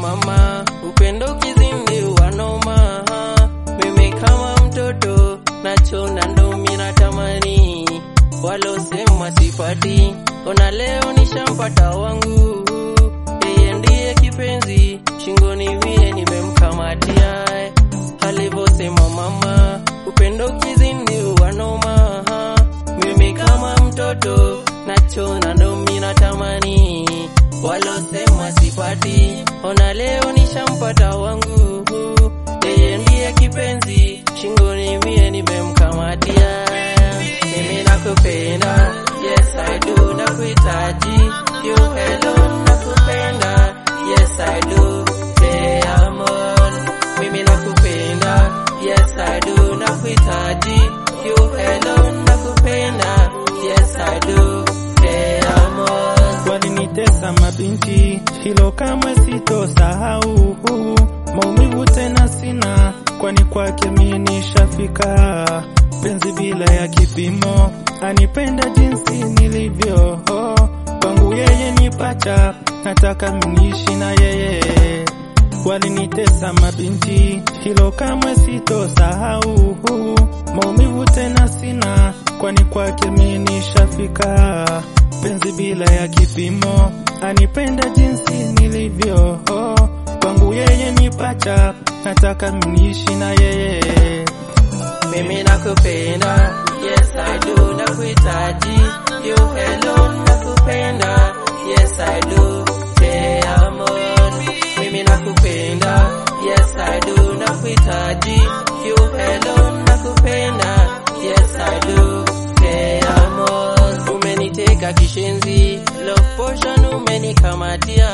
mama, upendo kizindi wanoma. Mimi kama mtoto nachona ndo mina tamani, walosema sipati, ona leo nishampata wangu. Yeye ndiye kipenzi, shingoni mie nimemkamatia, alivyosema mama, upendo kizindi wanoma. Mimi kama mtoto nachona ndo mina tamani, walosema sipati, ona leo nishampata wangu. Yeye ndiye kipenzi, shingoni mie nimemkamatia. Mimi nakupenda, yes I do, nakuhitaji you alone, nakupenda, yes I do, te amo. Mimi nakupenda, yes I do, nakuhitaji you alone, nakupenda, yes I do, te amo. Walinitesa mabinti, hilo kamwe sitosahau. Maumivu tena sina, kwani kwake mimi nishafika. Penzi bila ya kipimo, anipenda jinsi nilivyo. Kwangu yeye ni pacha, nataka mniishi na yeye. Walinitesa mabinti, hilo kamwe sitosahau. Maumivu tena sina, kwani kwake mimi nishafika. Penzi bila ya kipimo, anipenda jinsi nilivyo. Kwangu yeye ni pacha, nataka mniishi na yeye. Mimi nakupenda, yes I do, nakuhitaji you alone, nakupenda, yes I do, te amo. Mimi nakupenda, yes I do, nakuhitaji you alone, nakupenda, yes I do, te amo. Umeniteka kishenzi, love potion umenikamatia,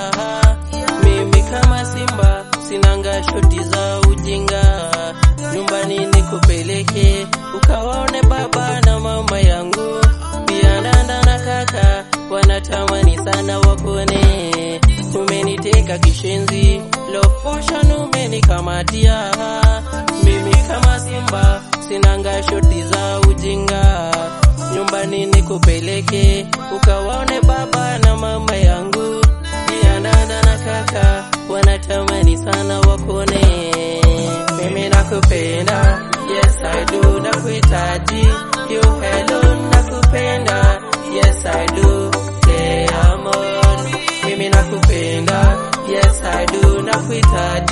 mimi kama simba sinanga shoti za ujinga nyumbani nikupeleke ukawaone baba na mama yangu, pia dada na kaka wanatamani sana wakone. Umeniteka kishenzi, love potion umenikamatia, mimi kama simba sinanga shoti za ujinga. Nyumbani nikupeleke ukawaone baba na mama yangu, pia dada na kaka wanatamani sana wakone. Mimi nakupenda, yes I do, nakuhitaji you alone, nakupenda, yes I do, te amo. Mimi nakupenda, yes I do, nakuhitaji